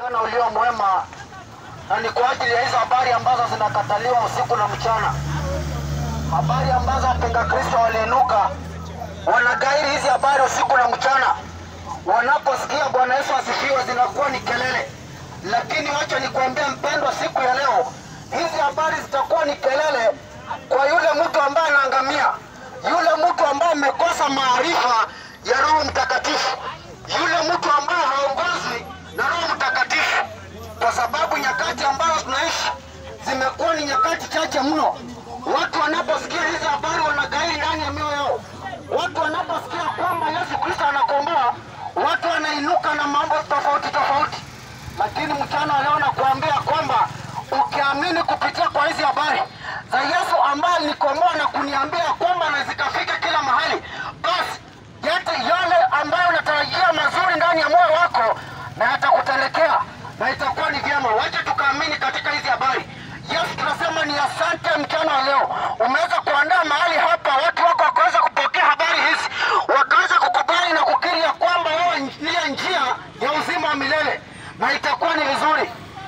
Mchana ulio mwema, na ni kwa ajili ya hizo habari ambazo zinakataliwa usiku na mchana, habari ambazo wapinga Kristo waliinuka wanagairi hizi habari usiku na mchana. Wanaposikia Bwana Yesu asifiwe, zinakuwa ni kelele. Lakini wacha nikwambie mpendwa, siku ya leo hizi habari zitakuwa ni kelele kwa yule mtu ambaye anaangamia, yule mtu ambaye amekosa maarifa ya Roho Mtakatifu, yule mtu ambaye haongozwi na Roho Mtakatifu, kwa sababu nyakati ambazo tunaishi zimekuwa ni nyakati chache mno. Watu wanaposikia hizi habari wanagairi ndani ya mioyo yao. Watu wanaposikia kwamba Yesu Kristo anakomboa, watu wanainuka na mambo tofauti tofauti. Lakini mchana wa leo nakuambia kwamba ukiamini kupitia kwa hizi habari za Yesu ambaye alinikomboa na kuniambia kwamba na zikafika kila mahali, basi yote yale ambayo unatarajia mazuri ndani ya moyo wako na yatakutendekea na itakuwa ni vyema. Wacha tukaamini katika hizi habari. Yesu tunasema ni asante mchana wa leo, umeweza kuandaa mahali hapa, watu wako wakaweza kupokea habari hizi, wakaweza kukubali na kukiri ya kwamba wewe ndiye njia ya uzima wa milele, na itakuwa ni vizuri.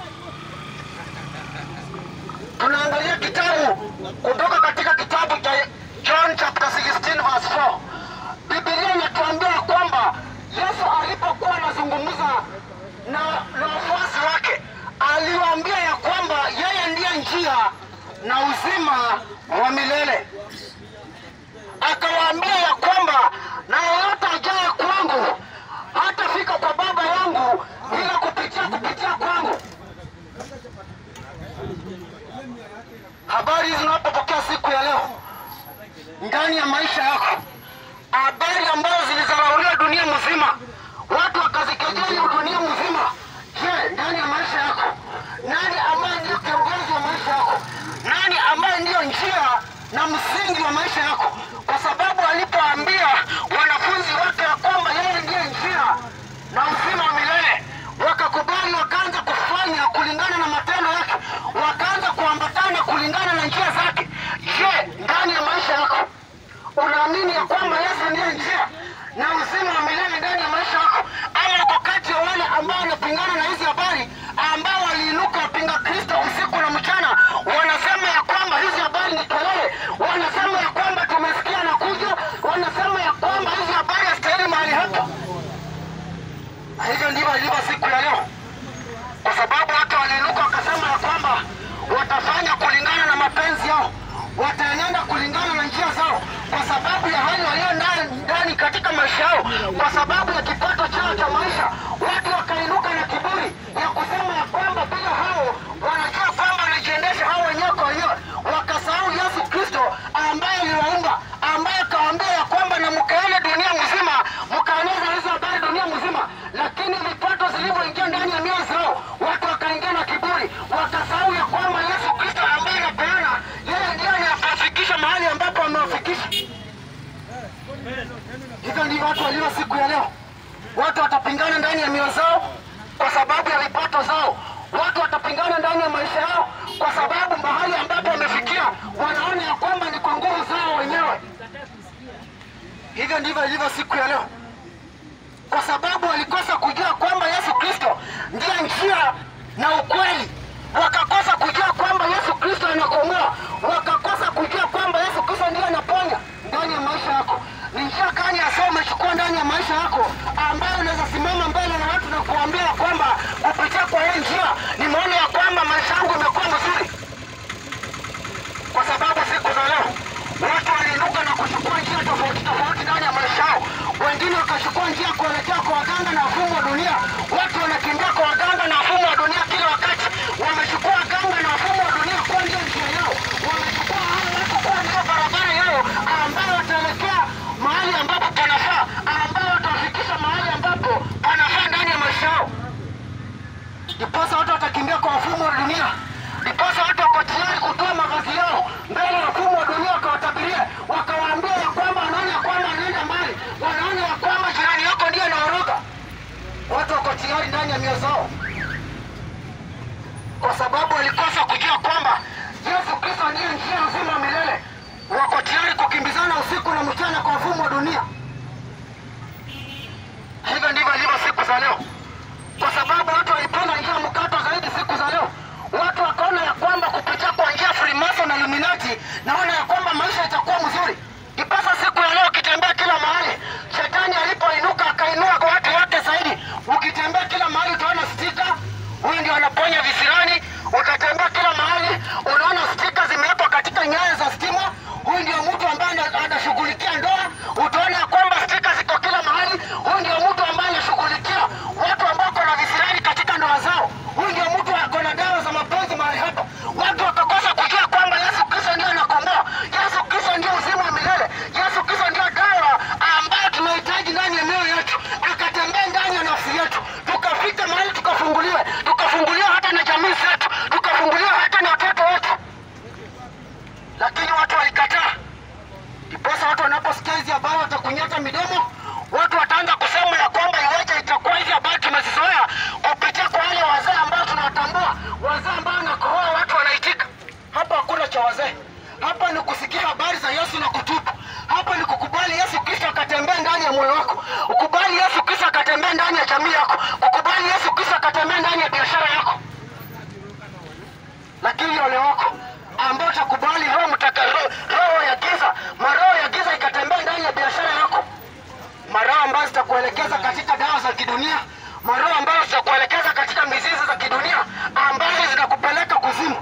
Tunaangalia kitabu kutoka katika kitabu cha John chapter 16 verse 4. Biblia inatuambia kwamba Yesu alipokuwa anazungumza na na wafuasi wake aliwaambia ya kwamba yeye ndiye njia na uzima wa milele. Akawaambia ya kwamba na yeyote ajaye kwangu hatafika kwa Baba yangu ila kupitia kupitia kwangu. Habari hizi unapopokea siku ya leo ndani ya maisha yako, habari ambazo zilizarauliwa dunia mzima, watu wakazikejeli dunia mzima. Je, ndani ya maisha yako nani ambaye ndiyo kiongozi wa maisha yako? Nani ambaye ndiyo njia na msingi wa maisha yako? Kwa sababu alipoambia wanafunzi wake ya kwamba yeye ndiye njia na uzima wa milele, wakakubali, wakaanza kufanya kulingana na matendo yake, wakaanza kuambatana kulingana na njia zake. Je, ndani ya maisha yako unaamini ya kwamba Yesu ndiye njia na uzima wa milele ndani ya maisha yako, ama uko kati ya wale ambao wanapingana na hizi habari, ambao waliinuka wapinga Kristo usiku na mchana, wanasema ya kwamba hizi habari ni kelele, wanasema ya kwamba tumesikia na kuja, wanasema ya kwamba hizi habari hazistahili mahali hapa. Na hivyo ndivyo ilivyo siku ya leo, kwa sababu watu waliinuka wakasema ya kwamba watafanya kulingana na mapenzi yao, wataenenda kulingana na njia zao, kwa sababu ya hali walio ndani ndani katika maisha yao, kwa sababu ya kipato chao cha maisha. Watu wakainuka na kiburi ya kusema ya kwamba bila hao wanajua kwamba wanajiendesha hao wenyewe kwa wenyewe, wakasahau Yesu Kristo ambaye aliwaumba, ambaye akawaambia ya kwamba na mkaene dunia mzima, mkaeneza hizo habari dunia mzima. Lakini vipato zilivyoingia ndani ya mioyo zao, watu wakaingia na kiburi, wakasahau ya kwamba Yesu Kristo ambaye anapeana, yeye ndiye anayewafikisha mahali ambapo amewafikisha. Hivyo ndivyo watu walio siku ya leo. Watu watapingana ndani ya mioyo zao kwa sababu ya vipato zao. Watu watapingana ndani ya maisha yao kwa sababu mahali ambapo wamefikia wanaona ya kwamba ni kwa nguvu zao wenyewe. Hivyo ndivyo ilivyo siku ya leo, kwa sababu walikosa kujua kwamba Yesu Kristo ndiye njia na ukweli, wakakosa kujua kwamba Yesu Kristo anakomboa, wakakosa kujua kwamba Yesu Kristo ndiye anaponya ndani ya maisha yako. Ni njia gani hasa umechukua ndani ya maisha yako ambayo unaweza simama mbele na watu na kuambia kwamba kupitia kwa hii njia nimeona ya kwamba maisha yangu imekuwa mazuri? Kwa sababu siku za leo watu waliinuka na kuchukua njia tofauti tofauti ndani ya maisha yao. Wengine wakachukua njia kuelekea kwa waganga na wafumu wa dunia. Watu wanakimbia kwa waganga na wafumu wa dunia kila wakati, wamechukua waganga na wafumu wa dunia kuwa ndio njia yao, wamechukua hao watu kuwa ndio barabara yao ambayo wataelekea mahali ambapo panafaa, ambayo watawafikisha mahali ambapo panafaa ndani ya maisha yao. Ndiposa watu watakimbia kwa wafumu wa dunia, ndiposa watu wako tayari kutoa mavazi yao mbele ya wafumu wa dunia, wakawatabiria, wakawaambia ya kwamba wanaona ya kwamba wanaenda mbali, wanaona ya kwamba jirani yako ndiye anaoroga. Watu wako tayari ndani ya mioyo zao, kwa sababu walikosa kujua kwamba Yesu Kristo ndiye njia uzima wa milele. Wako tayari kukimbizana usiku na mchana kwa wafumu wa dunia. Hivyo ndivyo ilivyo siku za leo, kwa sababu watu walipanda njia ikatembea ndani ya biashara yako, lakini ole wako ambao utakubali roho mtaka roho, roho ya giza, maroho ya giza ikatembea ndani ya biashara yako, maroho ambazo zitakuelekeza katika dawa za kidunia, maroho ambazo zitakuelekeza katika mizizi za kidunia ambazo zinakupeleka kuzimu.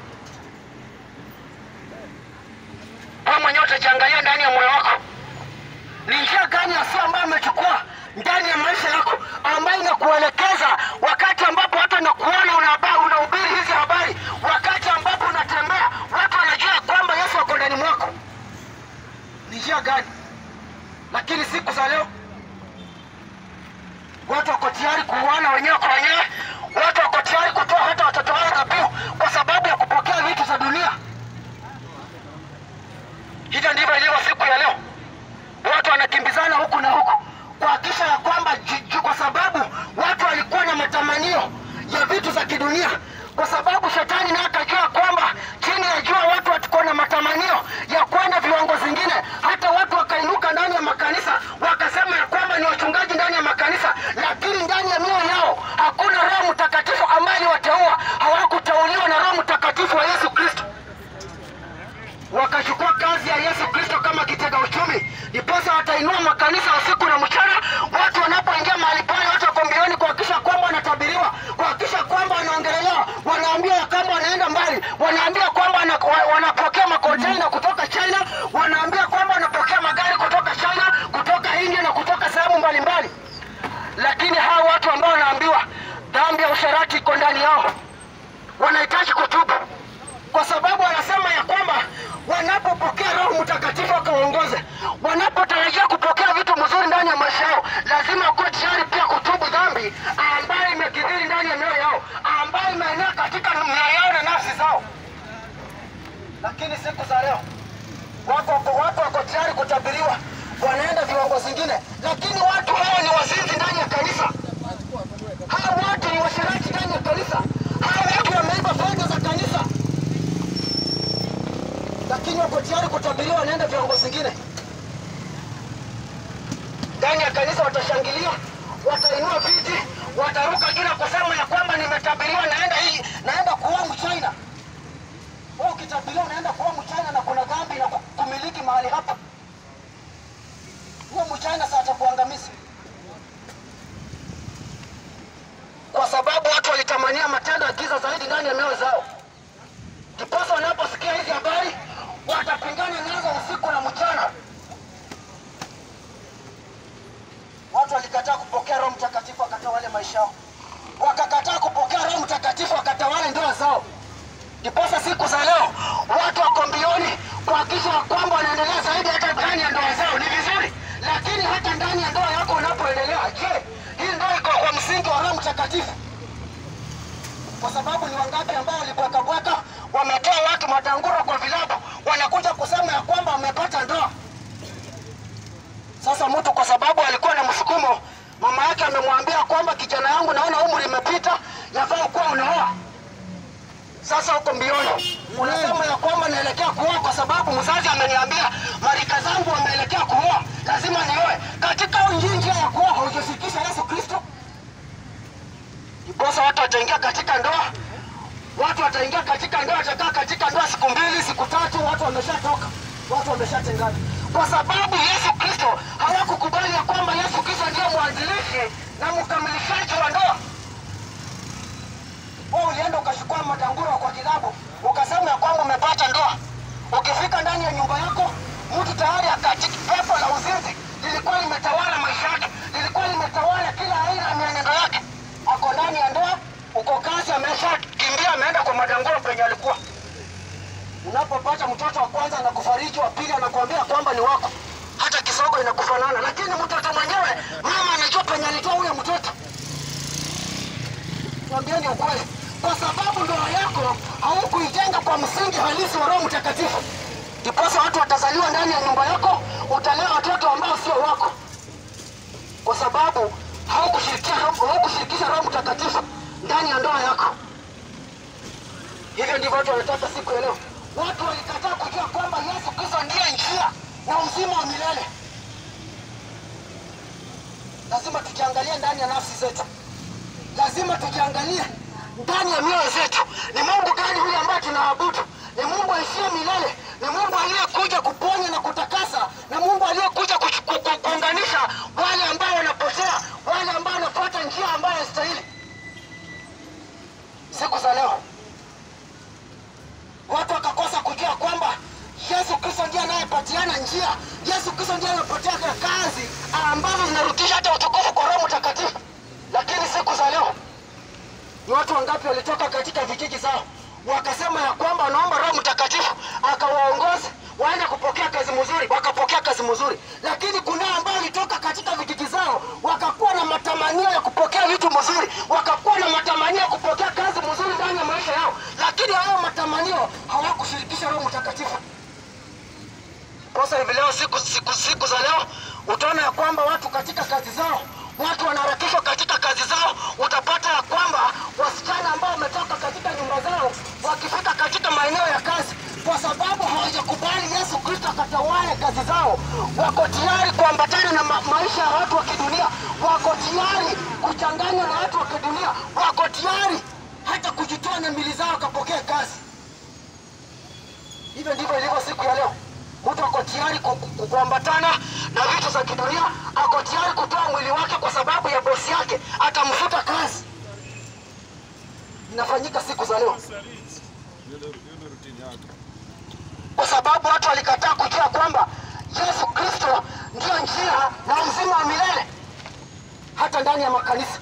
Wewe mwenyewe utajiangalia ndani ya moyo wako, ni njia gani hasa ambayo amechukua ndani ya maisha yako ambayo inakuelekeza wakati ambapo watu wanakuona unaba- unahubiri hizi habari, wakati ambapo unatembea watu wanajua kwamba Yesu ako ndani mwako. Ni njia gani? Lakini siku za leo watu wako tayari kuuana wenyewe kwa wenyewe, watu wako tayari kutoa hata watoto wao dhabihu kwa sababu ya kupokea vitu za dunia. Hivyo ndivyo ilivyo siku ya leo, watu wanakimbizana huku na huku kuhakikisha ya kwamba ju- ju- kwa sababu watu walikuwa na matamanio ya vitu za kidunia, kwa sababu shetani naye akajua kwamba chini ya jua watu watakuwa na matamanio ya kwenda viwango zingine. Hata watu wakainuka ndani ya makanisa wakasema ya kwamba ni wachungaji ndani ya makanisa, lakini ndani ya mioyo yao hakuna Roho Mtakatifu ambaye aliwateua. Hawakuteuliwa na Roho Mtakatifu wa Yesu Kristo wakachukua kazi ya Yesu Kristo kama kitega uchumi, ndiposa watainua makanisa usiku na mchana. Watu wanapoingia mahali pale, watu wako mbioni kuhakikisha kwamba wanatabiriwa, kuhakikisha kwamba wanaongelelewa, wanaambiwa ya kwamba wanaenda mbali, wanaambia kwamba wana- wa- wanapokea makonteina kutoka China, wanaambia kwamba wanapokea magari kutoka China, kutoka India na kutoka sehemu mbalimbali. Lakini hawa watu ambao wanaambiwa dhambi ya usherati iko ndani yao, wanahitaji kutubu kwa sababu wanasema ya kwamba wanapopokea Roho Mtakatifu akawaongoze, wanapotarajia kupokea vitu mzuri ndani ya maisha yao, lazima wakuwe tayari pia kutubu dhambi ambayo imekithiri ndani ya mioyo yao, ambayo imeenea katika mioyo yao na nafsi zao. Lakini siku za leo watu wako watu wako tayari kutabiriwa, wanaenda viwango zingine, lakini watu hao ni wazinzi ndani ya kanisa. Hao watu ni washirati ndani ya kanisa. Hao watu wameiba fedha za kanisa lakini wako tayari kutabiriwa wanaenda viwango zingine ndani ya kanisa. Watashangilia, watainua viti, wataruka juu na kusema ya kwamba nimetabiriwa, naenda hii, naenda kuoa Mchina. Wewe ukitabiriwa unaenda kuoa Mchina na kuna dhambi na kumiliki mahali hapa, huyo Mchina sasa atakuangamiza, kwa sababu watu walitamania matendo ya giza zaidi ndani ya mioyo zao ndiposa wanaposikia hizi habari watapingana nazo usiku na mchana. Watu walikataa kupokea Roho Mtakatifu wakatawale maisha yao, wakakataa kupokea Roho Mtakatifu wakatawale ndoa zao. Ndiposa siku za leo watu wako mbioni kuhakikisha kwamba wanaendelea zaidi hata ndani ya ndoa zao. Ni vizuri, lakini hata ndani ya ndoa yako unapoendelea, je, hii ndoa iko kwa msingi wa Roho Mtakatifu? kwa sababu ni wangapi ambao walibwekabweka wametoa watu matanguro kwa vilabu, wanakuja kusema ya kwamba wamepata ndoa. Sasa mtu kwa sababu alikuwa na msukumo, mama yake amemwambia kwamba kijana yangu, naona umri imepita, yafaa kuwa unaoa. Sasa uko mbioni unasema ya kwamba naelekea kuoa kwa sababu mzazi ameniambia marika zangu wameelekea kuoa, lazima nioe. Katika hii njia ya kuoa haujafikisha Yesu Kristo ndiposa watu wataingia katika ndoa, watu wataingia katika ndoa, watakaa katika ndoa siku mbili, siku tatu, watu wameshatoka, watu wameshatengana, kwa sababu Yesu Kristo hawakukubali ya kwamba Yesu Kristo ndiye mwanzilishi na mkamilishaji wa ndoa. Wewe ulienda ukachukua matanguro kwa kilabu, ukasema ya kwamba umepata ndoa. Ukifika ndani ya nyumba yako, mtu tayari akatika pepo la uzinzi lilikuwa limetawala maisha yake, lilikuwa limetawala kila aina ya mienendo yake ako ndani ya ndoa, uko kazi, ameshakimbia ameenda kwa madanguro penye alikuwa. Unapopata mtoto wa kwanza na kufariji, wa pili anakuambia kwamba ni wako, hata kisogo inakufanana, lakini mtoto mwenyewe mama anajua penye alitoa huyo mtoto. Tuambieni ukweli, kwa sababu ndoa yako haukuijenga kwa msingi halisi wa Roho Mtakatifu, ndiposa watu watazaliwa ndani ya nyumba yako, utalea watoto ambao sio wako, kwa sababu haukushirikisha Roho- haukushirikisha Roho Mtakatifu ndani ya ndoa yako. Hivyo ndivyo watu wanataka siku ya leo. Watu walikataa kujua kwamba Yesu Kristo ndiye njia na uzima wa milele. Lazima tujiangalie ndani ya nafsi zetu. lazima tujiangalie ndani ya mioyo zetu, ni Mungu gani huyu ambaye tunaabudu? Ni Mungu aishie milele, ni Mungu aliyekuja kuponya na kutakasa, na Mungu aliyekuja kuchu- ku- ku- kuunganisha wale ambao wanapotea, wale ambao wanafuata njia ambayo inastahili. Siku za leo watu wakakosa kujua kwamba Yesu Kristo ndiye anayepatiana njia. Yesu Kristo ndiye anapatia kazi ambazo zinarudisha hata utukufu kwa Roho Mtakatifu. Lakini siku za leo ni watu wangapi walitoka katika vijiji zao wakasema ya kwamba wanaomba Roho Mtakatifu akawaongoze waende kupokea kazi mzuri, wakapokea kazi mzuri. Lakini kuna ambao walitoka katika vijiji zao wakakuwa na matamanio ya kupokea vitu mzuri, wakakuwa na matamanio ya kupokea kazi mzuri ndani ya maisha yao, lakini hayo matamanio hawakushirikisha Roho Mtakatifu. Kosa hivi leo, siku, siku, siku za leo utaona ya kwamba watu katika kazi zao, watu wanaharakishwa katika kazi zao. Utapata ya kwamba wasichana ambao wametoka katika nyumba zao wakifika katika maeneo ya kazi, kwa sababu hawajakubali Yesu Kristo akatawale kazi zao, wako tayari kuambatana na ma maisha ya watu wa kidunia, wako tayari kuchanganywa na watu wa kidunia, wako tayari hata kujitoa na mili zao wakapokea kazi. Hivyo ndivyo ilivyo siku ya leo. Mtu ako tayari ku- ku- kuambatana na vitu za kidunia, ako tayari kutoa mwili wake kwa sababu ya bosi yake, atamfuta kazi. Inafanyika siku za leo kwa sababu watu walikataa kujua kwamba Yesu Kristo ndiyo njia na uzima wa milele. Hata ndani ya makanisa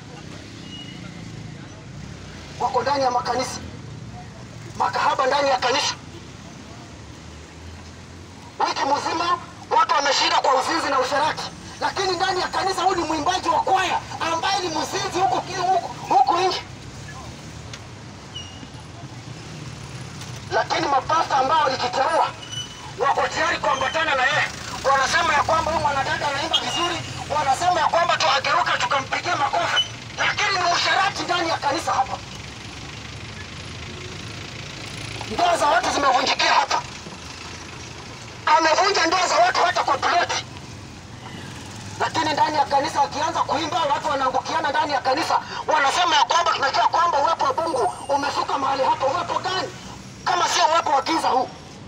wako ndani ya makanisa, makahaba ndani ya kanisa wiki mzima watu wameshinda kwa uzinzi na usherati, lakini ndani ya kanisa huyu ni mwimbaji wa kwaya ambaye ni mzinzi huku huku, huku nje. Lakini mapasta ambao walijiteua wako tayari kuambatana na yeye, wanasema ya kwamba huyu mwanadada anaimba vizuri, wanasema ya kwamba tuageuka tukampigia makofi, lakini ni usherati ndani ya kanisa hapa. Ndoa za watu zimevunjikia hapa amevunja ndoa za watu hata kwa ploti, lakini ndani ya kanisa akianza kuimba watu wanaangukiana ndani ya kanisa, wanasema ya kwamba tunajua kwamba uwepo wa Mungu umefika mahali hapa. Uwepo gani kama sio uwepo wa giza huu?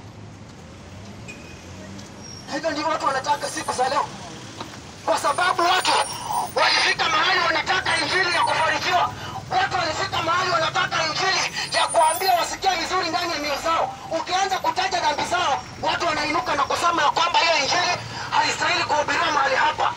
Hivyo ndivyo watu wanataka siku za leo, kwa sababu watu walifika mahali wanataka injili ya kufarijiwa. Watu walifika mahali wanataka injili ya kuambia wasikie vizuri ndani ya mioyo zao. Ukianza kutaja dhambi zao, watu wanainuka na kusema ya kwamba hiyo injili haistahili kuhubiriwa mahali hapa.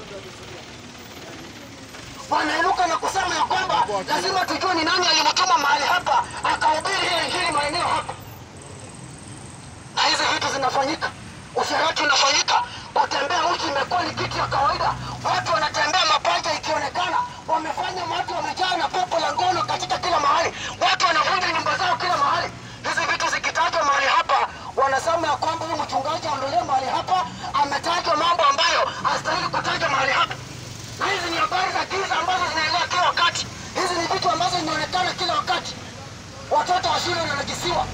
Wanainuka na kusema ya kwamba lazima tujue ni nani alimtuma mahali hapa akahubiri hiyo injili maeneo hapa na hizi vitu zinafanyika, usherati unafanyika, kutembea uchi imekuwa ni kitu ya kawaida. Watu wanatembea mapaja ikionekana, wamefanya watu wamejaa na pepo la ngono katika kila mahali, watu wanavunja nyumba zao kila mahali. Hizi vitu zikitajwa mahali hapa, wanasema ya kwamba huyu mchungaji aondolewe mahali hapa, ametajwa mambo ambayo hastahili kutajwa mahali hapa. Na hizi ni habari za giza ambazo zinaendelea kila wakati. Hizi ni vitu ambazo zinaonekana kila wakati, watoto wa shule wananajisiwa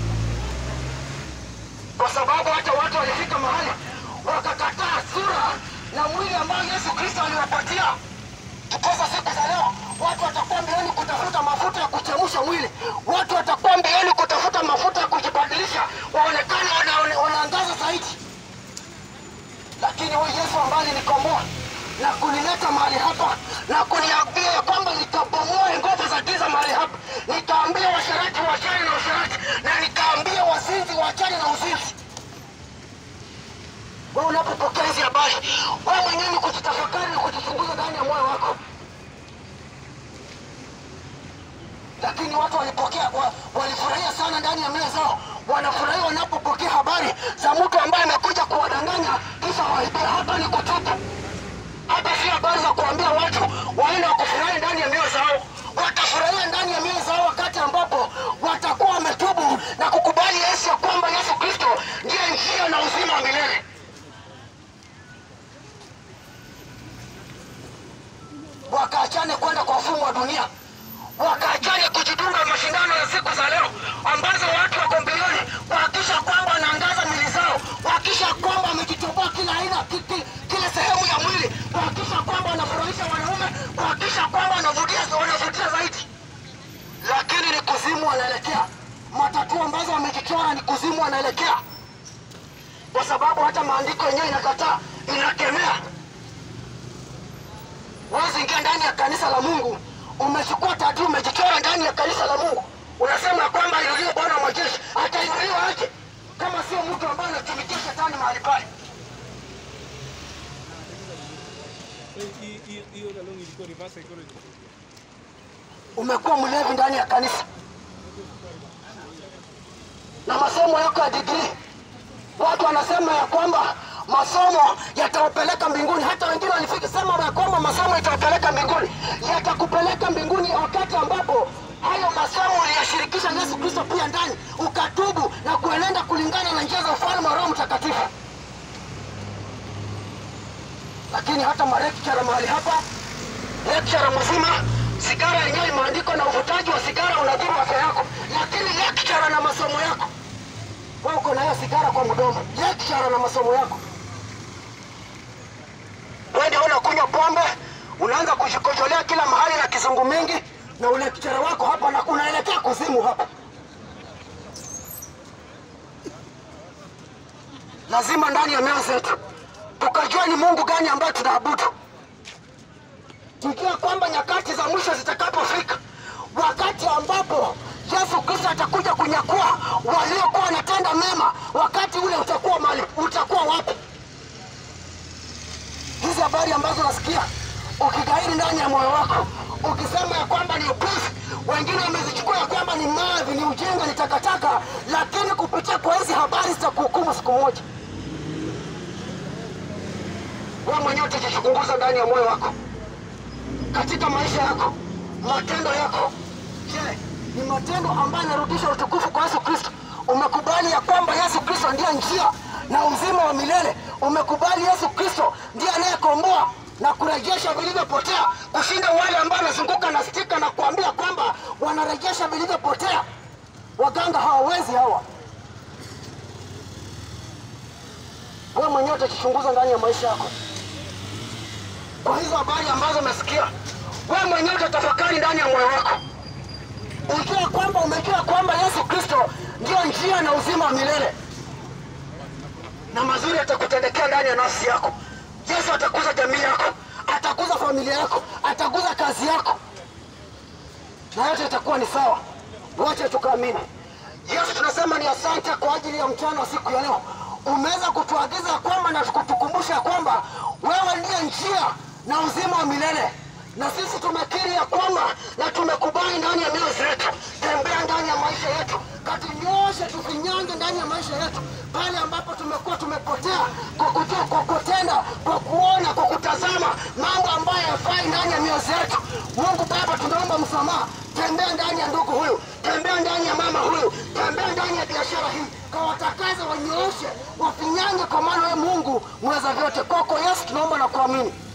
kwa sababu hata watu walifika mahali wakakataa sura na mwili ambao Yesu Kristo aliwapatia. Tukosa siku za leo, watu watakuwa mbioni kutafuta mafuta ya kuchemsha mwili, watu watakuwa mbioni kutafuta mafuta ya kujibadilisha, waonekane wana- wanaangaza zaidi. Lakini huyu Yesu ambaye alinikomboa na kunileta mahali hapa na kuniambia ya kwamba nikabomoe nguvu za giza mahali hapa, nikaambia washerati wachane na usherati, na nikaambia wazinzi wachane na uzinzi. Wewe unapopokea hizi habari, wewe mwenyewe ni kujitafakari na kujichunguza ndani ya moyo wako. Lakini watu walipokea wa, walifurahia sana ndani ya mioyo zao, wanafurahia wanapopokea habari za mtu ambaye amekuja kuwadanganya kisha waibia. Hapa ni kutubu, hapa si habari za kuambia watu waende wakufurahi ndani ya mioyo zao. Watafurahia ndani ya mioyo zao wakati ambapo watakuwa wametubu na kukubali Yesu ya kwamba Yesu Kristo ndiye njia na uzima wa milele. wakaachane kwenda kwa ufumu wa dunia, wakaachane kujidunga mashindano ya siku za leo ambazo watu wako mbioni kuhakikisha kwamba wanaangaza mili zao, kuhakikisha kwamba wamejitoboa kila aina ki- ki- kila sehemu ya mwili, kuhakikisha kwamba wanafurahisha wanaume, kuhakikisha kwamba wanavutia wanavutia wanaelekea. Matatu ambazo wamejichora ni kuzimu wanaelekea, kwa sababu hata maandiko yenyewe inakataa, inakemea. Huwezi ingia ndani ya kanisa la Mungu umechukua tatu umejichora ndani ya kanisa la Mungu, unasema ya kwamba inuliwe Bwana wa majeshi. Atainuliwa aje kama sio mtu ambaye anatumikia shetani mahali pale? Hii- hii- hiyo lalong ilikuwa reverse psychology. umekuwa mlevi ndani ya kanisa na masomo yako ya digrii. Watu wanasema ya kwamba masomo yatawapeleka mbinguni. Hata wengine walifika sema ya kwamba masomo yatawapeleka mbinguni. Yatakupeleka mbinguni wakati ambapo hayo masomo uliyashirikisha Yesu Kristo pia ndani, ukatubu na kuenenda kulingana na njia za ufalme wa Roho Mtakatifu. Lakini hata marekchara mahali hapa lecturer mzima, sigara yenyewe imeandikwa na uvutaji wa sigara unadhuru afya yako, lakini lecturer na masomo yako, wewe uko na hiyo sigara kwa mdomo. Lecturer na masomo yako, wewe ndio unakunywa pombe, unaanza kushikojolea kila mahali na kizungu mingi, na ulecturer wako hapa na unaelekea kuzimu hapa. Lazima ndani ya mioyo zetu tukajua ni Mungu gani ambaye tunaabudu tukiwa kwamba nyakati za mwisho zitakapofika, wakati ambapo Yesu Kristo atakuja kunyakua waliokuwa wanatenda mema, wakati ule utakuwa mali, utakuwa wapi? Hizi habari ambazo nasikia ukigairi ndani ya moyo wako, ukisema ya kwamba ni upuzi, wengine wamezichukua ya kwamba ni mavi, ni ujinga, ni takataka, lakini kupitia kwa hizi habari zitakuhukumu siku moja. Wewe mwenyewe utajichunguza ndani ya moyo wako katika maisha yako, matendo yako. Je, ni matendo ambayo yanarudisha utukufu kwa Yesu Kristo? Umekubali ya kwamba Yesu Kristo ndiye njia na uzima wa milele? Umekubali Yesu Kristo ndiye anayekomboa na kurejesha vilivyopotea, kushinda wale ambao wanazunguka na stika na kuambia kwamba wanarejesha vilivyopotea? Waganga hawawezi hawa. Wewe mwenyewe utajichunguza ndani ya maisha yako kwa hizo habari ambazo umesikia, wewe mwenyewe utatafakari ndani ya moyo wako, ujue kwamba umejua kwamba Yesu Kristo ndio njia na uzima wa milele, na mazuri atakutendekea ndani ya nafsi yako. Yesu atakuza jamii yako, atakuza familia yako, atakuza kazi yako, na yote itakuwa ni sawa. Wote tukaamini. Yesu, tunasema ni asante kwa ajili ya mchana wa siku ya leo. Umeweza kutuagiza ya kwamba na kutukumbusha ya kwamba wewe ndiye njia na uzima wa milele, na sisi tumekiri ya kwamba na tumekubali ndani ya mioyo zetu. Tembea ndani ya maisha yetu, katunyoshe, tufinyange ndani ya maisha yetu pale ambapo tumekuwa tumepotea kwa kujua, kwa kutenda, kwa kuona, kwa kutazama mambo ambayo yafai ndani ya mioyo zetu. Mungu Baba, tunaomba msamaha. Tembea ndani ya ndugu huyu, tembea ndani ya mama huyu, tembea ndani ya biashara hii, kawatakaze, wanyooshe, wafinyange, kwa maana wewe Mungu mweza vyote. Kwako Yesu tunaomba na kuamini.